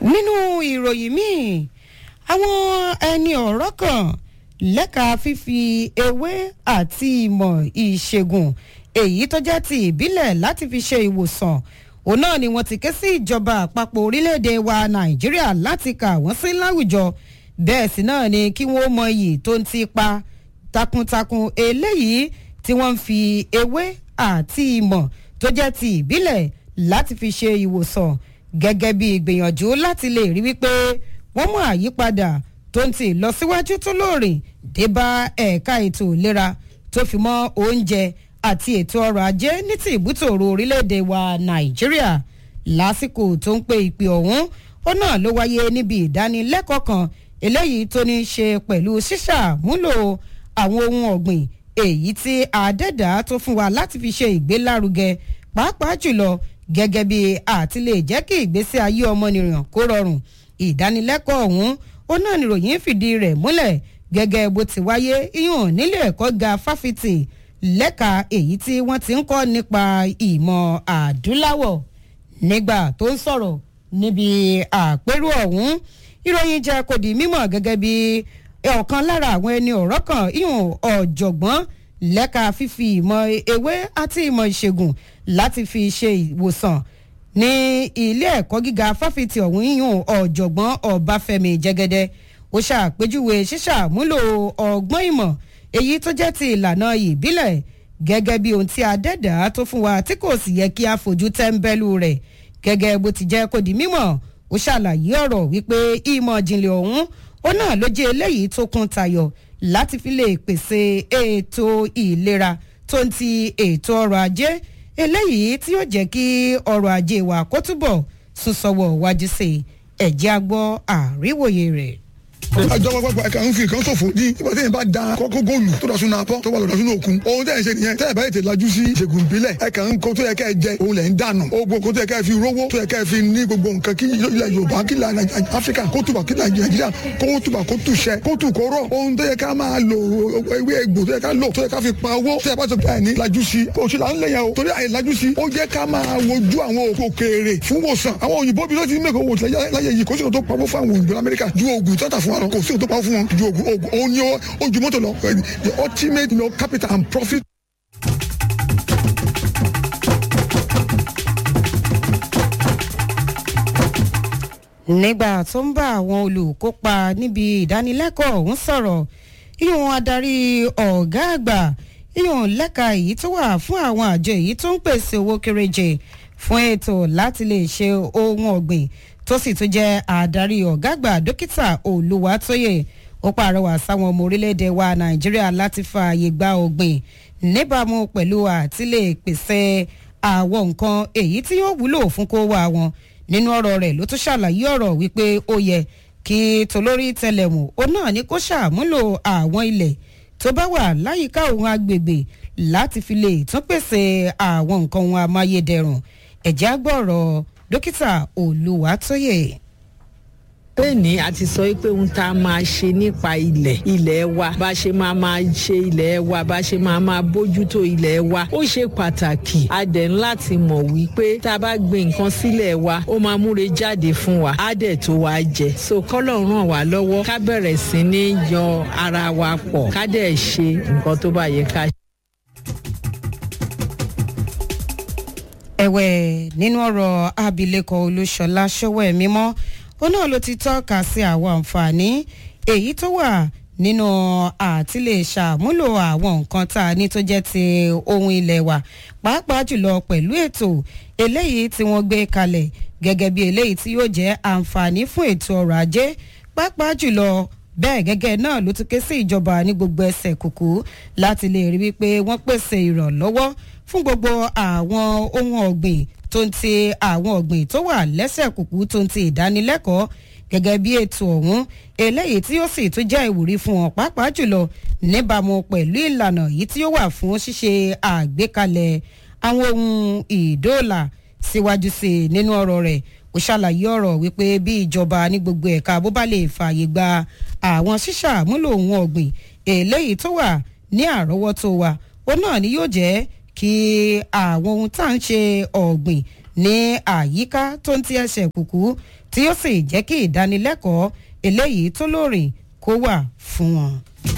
nínú ìròyìn míì àwọn ẹni ọ̀rọ̀ kan lẹ́ka fífi ewé àti ìmọ̀ ìṣègùn èyí tó jẹ́ ti ìbílẹ̀ láti fi ṣe ìwòsàn òun náà ni wọ́n ti ké sí ìjọba àpapọ̀ orílẹ̀-èdè wa nàìjíríà láti kà wọ́n sí láwùjọ bẹ́ẹ̀ sì náà ni kí wọ́n mọ iyì tó ń ti pa takuntakun eléyìí tí wọ́n ń fi ewé àti ìmọ̀ tó jẹ́ ti ìbílẹ̀ láti fi ṣe ìwòsàn gẹ́gẹ́ bí ìgbìyànjú láti lè rí wípé wọ́n mú àyípadà tó ń ti lọ síwájú tó lóòrìn dé bá ẹ̀ka ètò ìlera tó fi mọ́ oúnjẹ àti ètò ọrọ̀ ajé ní ti ìbútòrò orílẹ̀-èdè wa nàìjíríà lásìkò tó ń pe ìpè ọ̀hún ó náà ló wáyé níbi ìdánilẹ́kọ̀ọ́ kan eléyìí tó ní í ṣe pẹ̀lú ṣíṣàmúlò àwọn ohun ọ̀gbìn èyí tí àdẹ́dà tó fún wa láti fi ṣe ìgbélárugẹ pàápàá jùlọ gẹ́gẹ́ bí àti lè jẹ́ kí ìgbésí ayé ọmọnìyàn kó rọrùn ìdánilẹ́kọ̀ọ́ ọ̀hún ó náà níròyìn fìdí rẹ̀ múlẹ̀ gẹ́gẹ́ bó ti wáyé iyùn nílé ẹ̀kọ́ ga fáfitì lẹ́ka èyí tí wọ́n ti ń kọ́ nípa ìmọ̀ àdúláwọ̀ nígbà tó ń sọ̀rọ̀ níbi àpérò ọ̀hún ìròyìn jẹ́ kò di mímọ̀ gẹ́gẹ́ bí ọ̀kan lára àwọn ẹni ọ̀rọ̀ kan iyùn ọ̀jọ̀gbọ́n lẹ́ka fífi ìmọ̀ ewé àti ìmọ̀ ìṣègùn láti fi ṣe ìwòsàn ní ilé ẹ̀kọ́ gíga fáfitì ọ̀hún yíyún ọ̀jọ̀gbọ́n ọbáfẹ́mi jẹ́gẹ́dẹ́ ó ṣàpèjúwe ṣíṣàmúlò ọgbọ́n ìmọ̀ èyí tó jẹ́ ti ìlànà ìbílẹ̀ gẹ́gẹ́ bí ohun tí adẹ́dà tó fún wa tí kò sì yẹ kí a fojú tẹ́ńbẹ́lú rẹ̀ gẹ́gẹ́ bó ti jẹ́ kó di mímọ̀ ó ṣàlàyé ọ̀rọ̀ wípé ìmọ̀ ìjìnlẹ̀ ọ̀hún ó náà ló jẹ́ eléyìí tó kún tayọ̀ láti fi lè pèsè ètò ìlera tó ń ti ètò ọrọ̀ ajé eléyìí tí yóò jẹ́ kí ọrọ̀ ajé wa kó túbọ̀ sún sọ́wọ́ wájú sí ẹ̀jẹ̀ agbọ́ àríwòye rẹ̀ àjọ pápá ẹ̀ka ń fi nǹkan ṣòfò ní ìgbà tí yẹn bá da kọ́kọ́ góòlù tó dọ̀ sínú apọ́ tó wà lọ́dọ̀ sínú òkun ohun tẹ́ ẹ̀ ṣe nìyẹn tẹ́ ẹ̀ bá yẹ tẹ̀ lajú sí ìṣègùn ìbílẹ̀ ẹ̀ka ń kó tó yẹ kẹ́ ẹ jẹ òun lẹ̀ ń dànù ogun kó tó yẹ kẹ́ ẹ fi rówó tó yẹ kẹ́ ẹ fi ní gbogbo nǹkan kí ilẹ̀ yorùbá kí ilẹ̀ áfíríkà kó tùbà kí nàìjíríà kó tùbà kó tùṣẹ kó tù kó rọ̀ ohun tó yẹ ká máa lò ewé egbò tó yẹ ká lò tó yẹ ká fi pa owó tó yẹ bá tó ẹ̀ ní lajú sí oṣù là ń lẹ̀ yẹn o torí àyè lajú sí ó jẹ́ ká máa wojú àwọn òkèèrè fún wòsàn àwọn òyìnbó bí ló ti mẹ́kọ̀ọ́ wò láyé yìí kò sí òtó pawó fún àwọn òyìnbó lamẹ́ríkà ju oògùn tó tà fún wa lọ kò sí òtó pawó fún wọn ju oògùn oògùn òun ni ó ju mọ́tò lọ the ultimate you know, capital and profit. nígbà tó ń bá àwọn olùkópa níbi ìdánilẹ́kọ̀ọ́ ọ̀hún sọ̀rọ̀ ìyọ̀n adarí ọ̀gá àgbà ìyọ̀n lẹ́ka èyí tó wà fún àwọn àjọ èyí tó ń pèsè owó kéréje fún ètò láti lè ṣe ohun ọ̀gbìn tó sì tún jẹ́ adarí ọ̀gá àgbà dókítà olùwàtòyè ó pàrọwà sáwọn ọmọ orílẹ̀-èdè wa nàìjíríà láti fààyè gba ọ̀gbìn níbàámu pẹ̀lú àtìlẹ̀ pèsè àwọn nǹkan èyí tí yóò wúlò fún kó wà wọn nínú ọ̀rọ̀ rẹ̀ ló tún ṣàlàyé ọ̀rọ̀ wípé ó yẹ kí tolórí tẹlẹ̀mù ó náà ní kó ṣàmúlò àwọn ilẹ̀ tó bá wà láyìíká òun agbègbè láti fi lè tún pèsè àwọn nǹkan ohun amáyédẹrùn ẹ̀já gbọ́rọ̀ dókítà olùwàtòyè lẹ́ni a ti sọ pé ohun tá a máa ṣe nípa ilẹ̀ ilẹ̀ wa bá ṣe máa máa ṣe ilẹ̀ wa bá ṣe máa máa bójútó ilẹ̀ wa ó ṣe pàtàkì a dẹ̀ ń láti mọ̀ wípé tá a bá gbin nǹkan sílẹ̀ wa ó máa múre jáde fún wa á dẹ̀ tó wa jẹ so kọ́lọ̀ ràn wá lọ́wọ́ ká bẹ̀rẹ̀ sí ní yan ara wa pọ̀ ká dẹ̀ ṣe nǹkan tó bá yẹ ká ṣe. ẹ̀wẹ̀ nínú ọ̀rọ̀ abilékọ olúṣọlá ṣọwọ́ ẹ̀mí mọ́ ó náà ló ti tọ́ka sí àwọn àǹfààní èyí tó wà nínú àti lè ṣàmúlò àwọn nǹkan tá a ní tó jẹ́ ti ohun ilẹ̀ wa pàápàá jùlọ pẹ̀lú ètò eléyìí tí wọ́n gbé kalẹ̀ gẹ́gẹ́ bí eléyìí tí yóò jẹ́ àǹfààní fún ètò ọrọ̀ ajé pàápàá jùlọ bẹ́ẹ̀ gẹ́gẹ́ náà ló tún ké sí ìjọba ní gbogbo ẹsẹ̀ kùkú láti lè rí wípé wọ́n pèsè ìrànlọ́wọ́ fún gbogbo àwọn ohun ọ̀gbìn tó ń ti àwọn ọ̀gbìn tó wà lẹ́sẹ̀ kùkú tó ń ti ìdánilẹ́kọ̀ọ́ gẹ́gẹ́ bí ètò ọ̀hún eléyìí tí ó sì tún jẹ́ ìwúrí fún wọn pàápàá jùlọ níbàámu pẹ̀lú ìlànà yìí tí ó wà fún ṣíṣe àgbékalẹ̀ àwọn ohun ìdóòlà síwájú sí i nínú ọ̀rọ̀ rẹ̀ ó ṣàlàyé ọ̀rọ̀ wípé bí ìjọba ní gbogbo ẹ̀ka bó bá lè fààyè gba àwọn ṣíṣàmúlò ohun ọ̀gbìn eléyìí tó wà ní àrọ́wọ́tó wa ó náà ni yóò jẹ́ kí àwọn ohun tá à ń ṣe ọ̀gbìn ní àyíká tó ń ti ẹsẹ̀ kùkú tí ó sì jẹ́ kí ìdánilẹ́kọ̀ọ́ eléyìí tó lóòrìn kó wà fún wọn.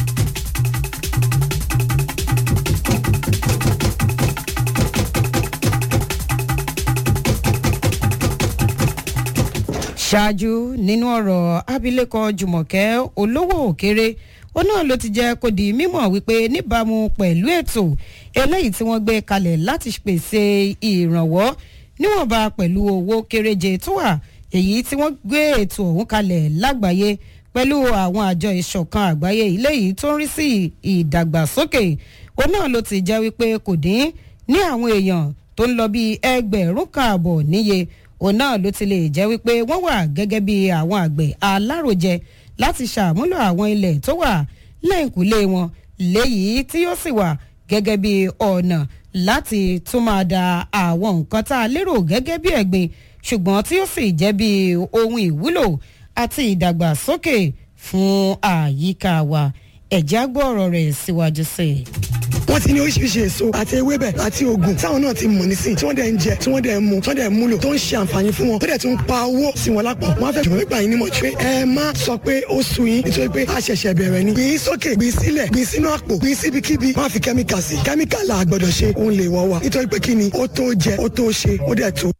ṣáájú nínú ọ̀rọ̀ abilékọ jùmọ̀kẹ́ olówó òkèrè ó náà ló ti jẹ́ kó di mímọ̀ wípé níbàámu pẹ̀lú ètò eléyìí tí wọ́n gbé kalẹ̀ láti pèsè ìrànwọ́ níwọ̀nba pẹ̀lú owó kéréje tó wà èyí tí wọ́n gbé ètò ọ̀hún kalẹ̀ lágbàáyé pẹ̀lú àwọn àjọ ìṣọ̀kan àgbáyé eléyìí tó ń rí sí ìdàgbàsókè ó náà ló ti jẹ́ wípé kò dín ní àwọn èèyàn tó ń lọ bíi ẹgbẹ̀rún kan àbọ̀ níye òun náà ló ti lè jẹ́ wípé wọ́n wà gẹ́gẹ́ bí àwọn àgbẹ̀ alárojẹ láti ṣàmúlò àwọn ilẹ̀ tó wà lẹ́yìnkùlé wọn léyìí tí yóò sì wà gẹ́gẹ́ bí ọ̀nà láti tún máa da àwọn nǹkan tá a lérò gẹ́gẹ́ bí ẹ̀gbin ṣùgbọ́n tí yóò sì jẹ́ bí ohun ìwúlò àti ìdàgbàsókè fún àyíká wa ẹ̀já gbọ́ ọ̀rọ̀ rẹ̀ síwájú sí i wọ́n ti ní oríṣiríṣi èso àti ewébẹ̀ àti oògùn táwọn náà ti mọ̀ nísìn tí wọ́n dẹ̀ ń jẹ tí wọ́n dẹ̀ ń mu tí wọ́n dẹ̀ ń múlò tó ń ṣe àǹfààní fún wọn tó dẹ̀ tún ń pa owó sí wọn lápò wọ́n á fẹ́ jùmọ̀ nípa yín nímọ̀ pé ẹ má sọ pé ó sú yín nítorí pé a ṣẹ̀ṣẹ̀ bẹ̀rẹ̀ ni gbìn sókè gbìn sílẹ̀ gbìn sínú àpò gbìn síbikíbi má fi kẹ́míkà sí kẹ́míkà là gbọ́dọ̀ ṣe òun lè wọ́ wa nítorí pé kí ni ó tó jẹ ó tó ṣe ó dẹ̀ tó